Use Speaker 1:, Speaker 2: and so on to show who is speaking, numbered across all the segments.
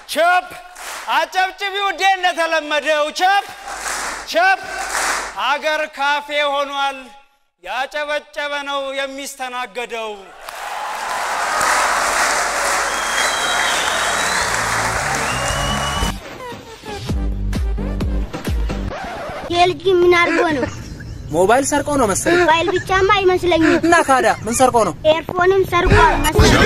Speaker 1: ቸፕ አጨብጭቢው እንዴ እንደተለመደው ቸፕ ቸፕ ሀገር ካፌ ሆኗል። ያጨበጨበ ነው የሚስተናገደው።
Speaker 2: የልጅ ምን አድርጎ ነው?
Speaker 3: ሞባይል ሰርቆ ነው መሰለኝ።
Speaker 2: ሞባይል ብቻማ አይመስለኝም።
Speaker 3: እና ካዳ ምን ሰርቆ ነው?
Speaker 2: ኤርፎንም ሰርቋል መሰለኝ።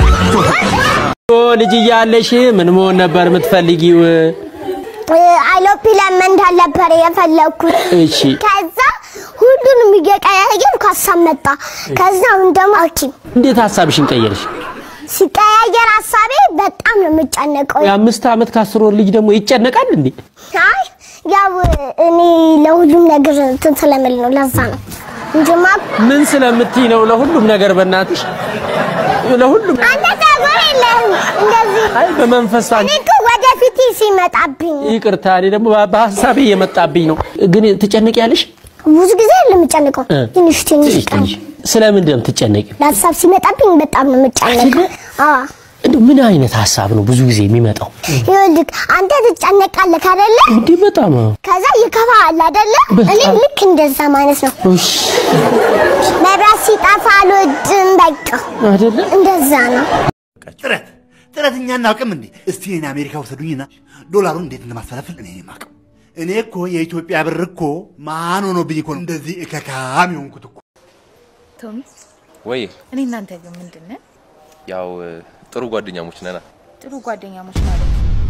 Speaker 4: ልጅ እያለሽ ምን መሆን ነበር የምትፈልጊው?
Speaker 2: አይሎፕላን መንዳት ነበር የፈለግኩት።
Speaker 4: እሺ
Speaker 2: ከዛ ሁሉንም እየቀያየርኩ ሀሳብ መጣ። ከዛ አሁን ደግሞ ሐኪም
Speaker 4: እንዴት ሀሳብሽን ቀየርሽ?
Speaker 2: ሲቀያየር ሀሳቤ በጣም ነው የምጨነቀው።
Speaker 4: የአምስት ዓመት ከአስር ወር ልጅ ደግሞ ይጨነቃል እንዴ?
Speaker 2: አይ ያው እኔ ለሁሉም ነገር እንትን ስለምል ነው ለዛ ነው እንጂማ
Speaker 4: ምን ስለምትይ ነው? ለሁሉም ነገር በእናትሽ ለሁሉም
Speaker 2: አንተ ጸጉር የለህም እንደዚህ
Speaker 4: አይ በመንፈስ
Speaker 2: እኔ እኮ ወደፊት ሲመጣብኝ
Speaker 4: ይቅርታ፣ እኔ ደግሞ በ- በሀሳቤ እየመጣብኝ ነው። ግን ትጨነቂያለሽ?
Speaker 2: ብዙ ጊዜ የምጨንቀው
Speaker 4: እ።
Speaker 2: ትንሽ ትንሽ
Speaker 4: ትንሽ
Speaker 2: ቀን
Speaker 4: ትንሽ ስለምንድን ነው የምትጨነቂው?
Speaker 2: ለሀሳብ ሲመጣብኝ በጣም ነው የምጨነቀው። አዎ
Speaker 4: እንደው ምን አይነት ሀሳብ ነው ብዙ ጊዜ የሚመጣው?
Speaker 2: ይኸውልህ አንተ ትጨነቃለህ አይደለ?
Speaker 4: እንዴ በጣም አዎ።
Speaker 2: ከዛ ይከፋል አይደለ? እኔ ልክ እንደዛ ማለት ነው።
Speaker 4: እሺ
Speaker 2: መብራት ሲጠፋ አልወድም። በቃ
Speaker 4: አይደለ?
Speaker 2: እንደዛ ነው።
Speaker 5: ጥረት ጥረት እኛ እናውቅም እንዴ? እስቲ እኔን አሜሪካ ውሰዱኝና ዶላሩን እንዴት እንደማስተላልፍ እኔ የማውቀው። እኔ እኮ የኢትዮጵያ ብር እኮ ማን ሆኖብኝ እኮ ነው እንደዚህ እከካም የሆንኩት እኮ።
Speaker 6: ቶሚ
Speaker 7: ወይ
Speaker 6: እኔ እናንተ ግን ምንድን ነን?
Speaker 7: ያው ጥሩ ጓደኛሞች ነና።
Speaker 6: ጥሩ ጓደኛሞች ማለት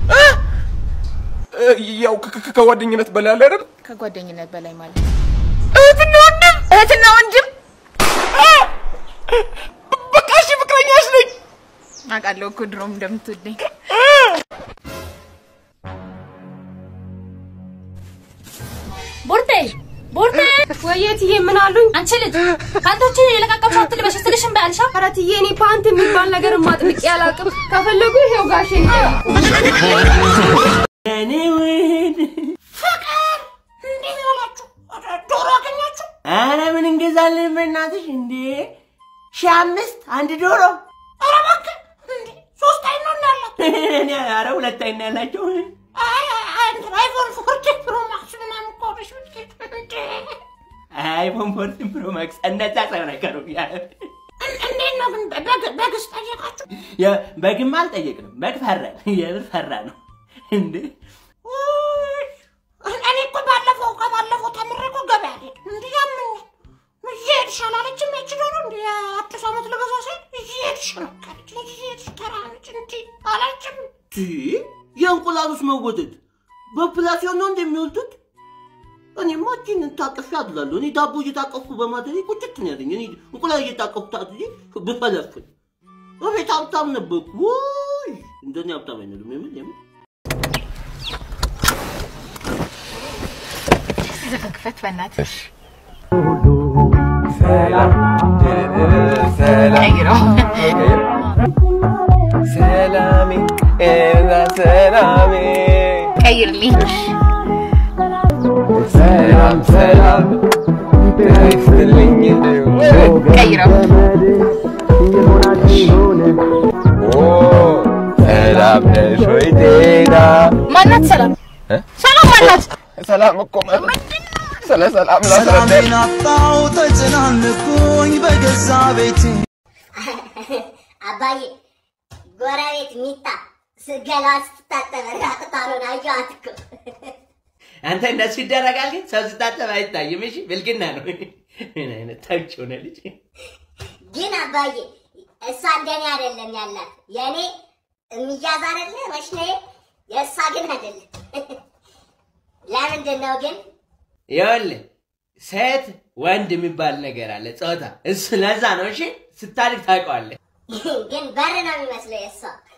Speaker 7: ያው ከጓደኝነት በላይ አለ አይደል?
Speaker 6: ከጓደኝነት በላይ ማለት እህትና ወንድም እህትና ወንድም
Speaker 7: በቃ እሺ ፍቅረኛሽ ነኝ።
Speaker 6: አውቃለሁ እኮ ድሮም እንደምትወደኝ።
Speaker 8: ቡርቴ ቡርቴ፣ ወየትዬ ምን አሉኝ? አንቺ ልጅ ፓንቶችን የለቃቀምሽ አትልበሽ ስትልሽ እምቢ አልሻ? ኧረ ትዬ እኔ ፓንት የሚባል ነገር ማጥልቄ አላውቅም። ከፈለጉ ይሄው ጋሼ
Speaker 3: እኔ ውድ
Speaker 2: ፍቅር እንዴት ዋላችሁ? ዶሮ አገኛችሁ?
Speaker 3: ኧረ ምን እንገዛለን በእናትሽ እንዴ ሺህ አምስት አንድ ዶሮ
Speaker 2: ኧረ እባክህ እንዴ ሶስት አይን ነው እንዳላት
Speaker 3: እኔ ኧረ ሁለት አይን ነው ያላቸው
Speaker 2: አይፎን ፎርቲን ፕሮ ማክስ ምናምን እኮ ነሽ እንዴ
Speaker 3: አይፎን ፎርቲን ፕሮ ማክስ እነዛ ሳይሆን አይቀሩም ያ
Speaker 2: እንዴት ነው ግን በግ በግስ ጠየቃችሁ?
Speaker 3: የ- በግማ አልጠየቅንም በግ ፈራን የምር ፈራ ነው እንዴ
Speaker 2: ውይ፣ እኔ እኮ ባለፈው ከባለፈው ተምሬ እኮ ገበያ አልሄድም። እንዲህ ያመኛል። እየሄድሽ አላለችም ያቺ ዶሮ እንዲህ የአዲስ ዓመት ልገዛ ስሄድ እየሄድሽ ነው ካለች እየሄድሽ ተራመጭ እንዲህ አላለችም።
Speaker 3: ቲ የእንቁላሉስ መወደድ በፕላሲዮን ነው እንደሚወልዱት እኔማ እጅን ታቅፌ አድላለሁ እኔ ዳቦ እየታቀፍኩ በማደሬ ቁጭት ነው ያለኝ እኔ እንቁላል እየታቀፍኩ ታድዬ ብፈለፍል በቤት ሀብታም ነበርኩ ውይ እንደኔ ሀብታም አይነዱም የምን የምን
Speaker 6: ክፈት በእናትህ ቀይረው።
Speaker 7: ሰላሜ እና ሰላሜ
Speaker 6: ቀይርልኝ።
Speaker 7: ሰላም ሰላም ይስጥልኝ።
Speaker 6: ቀይረው።
Speaker 7: ኦ ሰላም ነሽ ወይ ጤና?
Speaker 6: ማናት ሰላም?
Speaker 7: እ?
Speaker 6: ሰላም ማናት?
Speaker 7: ሰላም እኮ ማለት ስለ ሰላም ላስረዳሽ።
Speaker 9: ሰላሜን አጣው ተጨናንኩኝ በገዛ ቤቴ
Speaker 2: አባዬ ጎረቤት ሚጣ ስገላዋ ስትታጠብ ራቅታ ነው አየኋት እኮ።
Speaker 3: አንተ እንደሱ ይደረጋል ግን ሰው ስታጠብ አይታይም እሺ ብልግና ነው ምን አይነት ታውጭ ሆነ ልጅ
Speaker 2: ግን አባዬ እሷ እንደኔ አይደለም ያላት የእኔ የሚያዝ አይደለ መሽኔ የእሷ ግን አይደለም። ለምንድን ነው ግን?
Speaker 3: ይኸውልህ ሴት ወንድ የሚባል ነገር አለ ጾታ እሱ ለዛ ነው እሺ ስታድግ ታውቀዋለህ
Speaker 2: ግን በር ነው የሚመስለው የእሷ።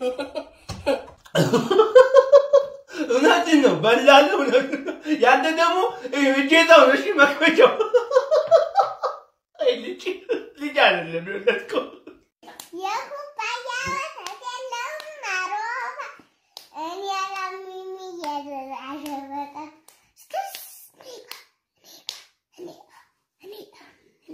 Speaker 3: እውነትን ነው በላለ እውነት ነው ያንተ ደግሞ እጀታው ነው እሺ መክፈቻው አይ ልጅ ልጅ አይደለም የወለድከው
Speaker 2: የኩባያ ወተት የለውም ማሮፋ እኔ ያላሚሚ እየተዛሸበጠ እስክስ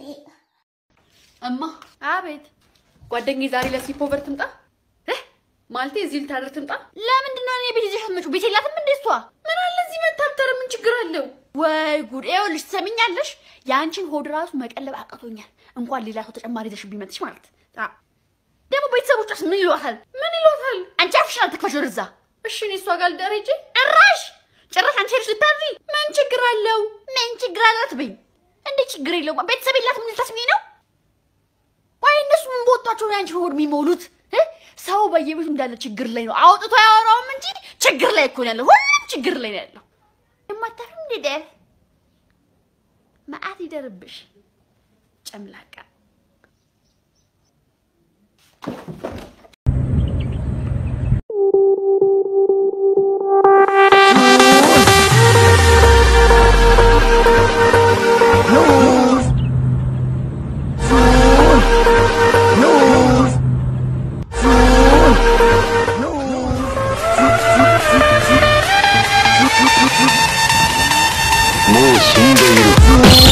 Speaker 8: እማ አቤት ጓደኛዬ ዛሬ ለስሊፕ ኦቨር ትምጣ እ? ማለቴ እዚህ ልታደር ትምጣ።
Speaker 10: ለምንድን ነው እኔ ቤት ይዘሽ የምትመጪው? ቤት የላትም እንዴ እሷ?
Speaker 8: ምን አለ እዚህ መታብተር፣ ምን ችግር አለው?
Speaker 10: ወይ ጉድ! ይኸውልሽ ትሰሚኛለሽ፣ የአንቺን ሆድ ራሱ መቀለብ አቅቶኛል። እንኳን ሌላ ሰው ተጨማሪ ይዘሽብኝ መጥሽ ማለት አ፣ ደግሞ ቤተሰቦቿስ ምን ይሏታል?
Speaker 8: ምን ይሏታል?
Speaker 10: አንቺ አፍሽን አትክፈሽ ወደዛ።
Speaker 8: እሺ እኔ እሷ ጋር ልደር ሂጂ።
Speaker 10: ጭራሽ ጭራሽ አንቺ ሄድሽ ልታድሪ?
Speaker 8: ምን ችግር አለው?
Speaker 10: ምን ችግር አለው አትበይኝ። እንዴ ችግር የለውም። ቤተሰብ የላትም ልታስብኝ ነው? ወይ እነሱ ምን በወጣቸው ነው የአንቺን ሆድ የሚሞሉት? እ? ሰው በየቤቱ እንዳለ ችግር ላይ ነው። አውጥቶ ያወራውም እንጂ ችግር ላይ እኮ ነው ያለው። ሁሉም ችግር ላይ ነው ያለው። የማታፍም ልደር መዓት ይደርብሽ ጨምላቃ።
Speaker 11: もう死んでいる